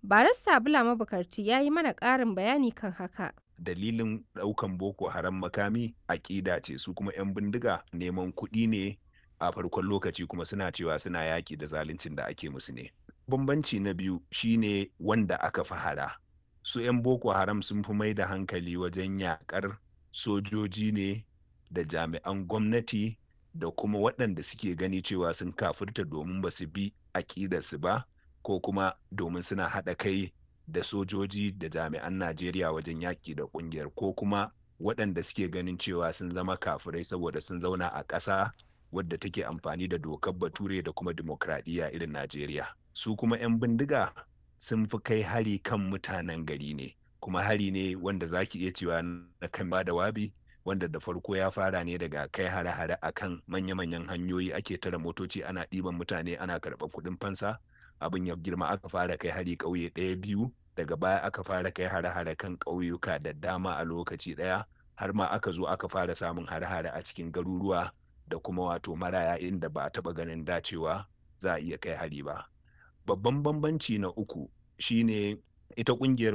Barista Bula Mabukarti ya yi mana ƙarin bayani kan haka. dalilin ɗaukan boko haram makami aƙida ce su kuma 'yan bindiga neman kuɗi ne a farkon lokaci kuma suna cewa suna yaƙi da zaluncin da ake musu ne bambanci na biyu shine wanda aka fi hara su 'yan boko haram sun fi mai da hankali wajen yaƙar sojoji ne da jami'an gwamnati da kuma waɗanda suke gani cewa sun kafirta domin ba su bi aƙidarsu ba ko kuma domin suna haɗa kai da sojoji da jami'an Najeriya wajen yaƙi da ƙungiyar ko kuma waɗanda suke ganin cewa sun zama kafirai saboda sun zauna a ƙasa wadda take amfani da dokar bature da kuma dimokuraɗiyya irin Najeriya. Su kuma 'yan bindiga sun fi kai hari kan mutanen gari ne, kuma hari ne wanda za ki iya cewa na kan ba da wabi wanda da farko ya fara ne daga kai hare-hare a kan manya-manyan hanyoyi ake tara motoci ana ɗiban mutane ana karɓar kuɗin fansa. abin ya girma aka fara kai hari ƙauye ɗaya biyu daga baya aka fara kai hare-hare kan ƙauyuka da dama a lokaci ɗaya har ma aka zo aka fara samun hare-hare a cikin garuruwa da kuma wato maraya inda ba a taɓa ganin dacewa za a iya kai hari ba babban bambanci na uku shine ita ƙungiyar